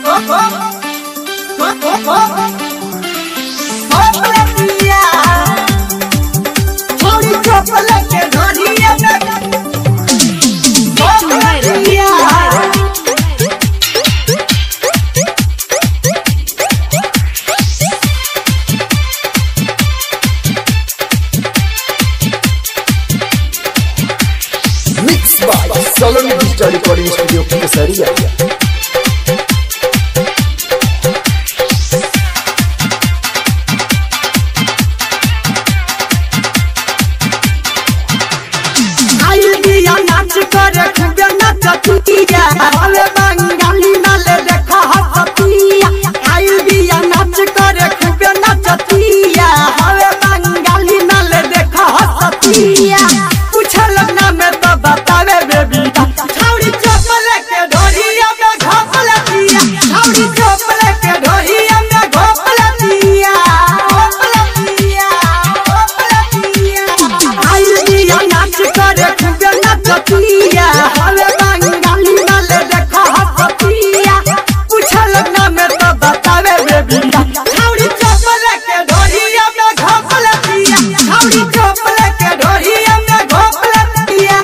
Mixed by Solon Digital Recording Studio Kesaria. आइल बिया नाच करे खूबे नचतिया अरे बंगाली नाले देखा हसतिया आइल बिया नाच करे खूबे नचतिया अरे बंगाली नाले देखा हसतिया पूछल ना में तो बतावे बेबी छौड़ी चपल के ढोरिया में घोपल दिया छौड़ी चपल के ढोरिया में घोपल दिया घोपल दिया घोपल दिया आइल बिया नाच करे खूबे नचतिया हवे बंगाली नाले देखा हसतिया पूछल ना में तो बतावे बेबी छौड़ी चपल के ढोरिया में घोपल दिया छौड़ी चपल के ढोरिया में घोपल दिया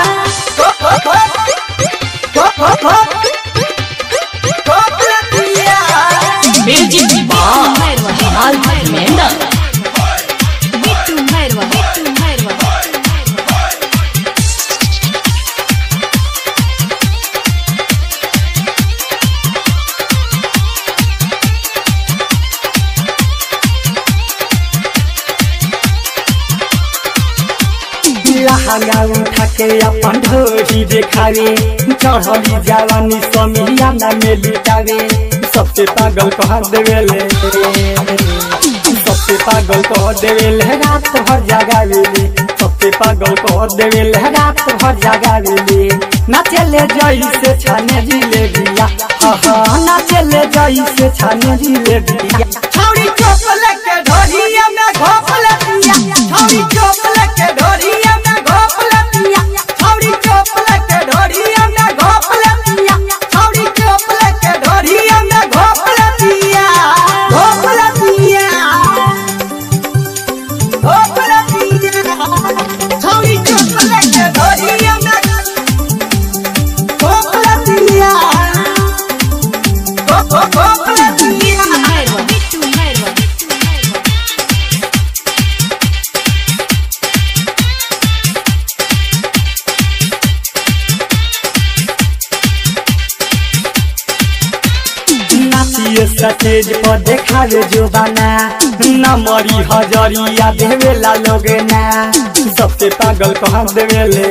घोपल दिया Music by Al Menda. Bitu Merwa, Bitu Merwa. लहंगा उठा के अपन ढोरी देखावे चढ़ली जवानी समियाना में लुटावे सबसे पागल कह देवेले सबसे पागल कह देवेले रात भर जगावेले सबसे पागल कह देवेले रात भर जगावेले नाचेले जैसे छाने जिलेबिया हाँ हाँ नाचेले जैसे छाने जिलेबिया छौड़ी चोपल के ढोरिया में घोपल दिया छौड़ी चोपल के ढोरिया में घोपल दिया छौड़ी चोपल के ढोरिया में घोपल दिया छौड़ी चोपल के ढोरिया में घोपल दिया घोपल दिया घोपल दिया छौड़ी चोपल के ढोरिया में घोपल दिया घोपल दिया Merwa, Bitu Merwa, Bitu Merwa. नाचिए सतेज पर देखावे जो बना नमरी हजरिया देवेला लोग ना सबसे पागल कह देवेले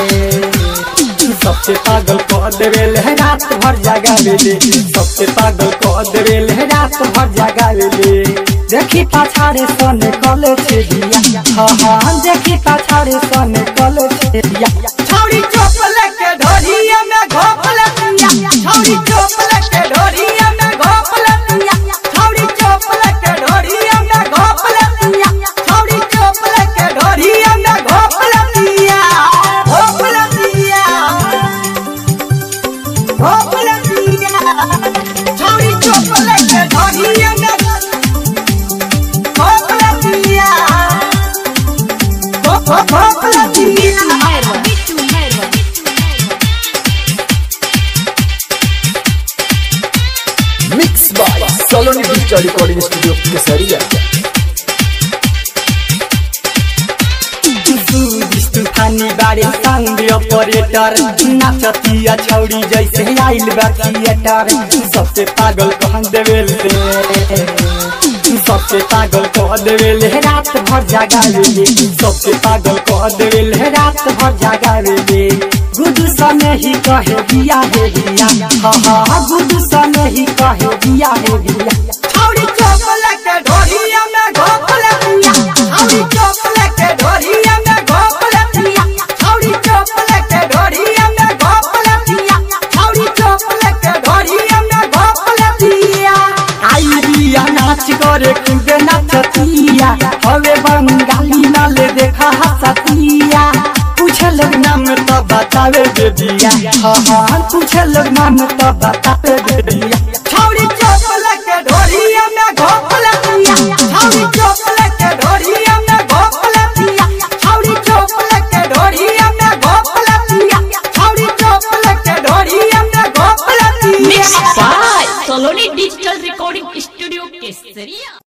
सबसे पागल कह देवेले रात भर जगावेले सबसे पागल कह देवेले रात भर जगावेले देखी पाछाड़े सने कले छे दिया हाँ हाँ देखी पाछाड़े सने कले छे दिया छौड़ी चोपल के ढोरिया में घोपल दिया छौड़ी चोपल के ढोरिया में घोपल दिया छौड़ी चोपल के ढोरिया में घोपल दिया छौड़ी चोपल के ढोरिया में घोपल दिया घोपल दिया घोपल दिया छौड़ी चोपल के ढोरिया में घोपल दिया घोपल दिया Merwa, Bitu Merwa, Bitu Merwa. Mixed by Solon Digital Recording Studio Kesaria. तूफानी बारे संग ऑपरेटर नाचतिया छौड़ी जैसे आइल बा थिएटर सबसे पागल कह देवेले सबसे पागल कह देवेले रात भर जगावेले सबसे पागल कह देवेले रात भर जगावेले गुडू सने ही कहे दिया हे दिया हाँ हाँ गुडू सने ही कहे दिया हे दिया छौड़ी चोपल के ढोरिया में घोपल दिया छौड़ी चोपल के ढोरिया में घोपल दिया छौड़ी चोपल के ढोरिया में घोपल दिया छौड़ी चोपल के ढोरिया में घोपल दिया आई बिया नाच करे खूबे नाचतिया हवे बंगाली नाले देखा हसतिया पूछे लोग नाम तो बतावे बेबिया हाँ हाँ पूछे लोग नाम तो बतावे बेबिया छौड़ी सोनी डिजिटल रिकॉर्डिंग स्टूडियो केसरिया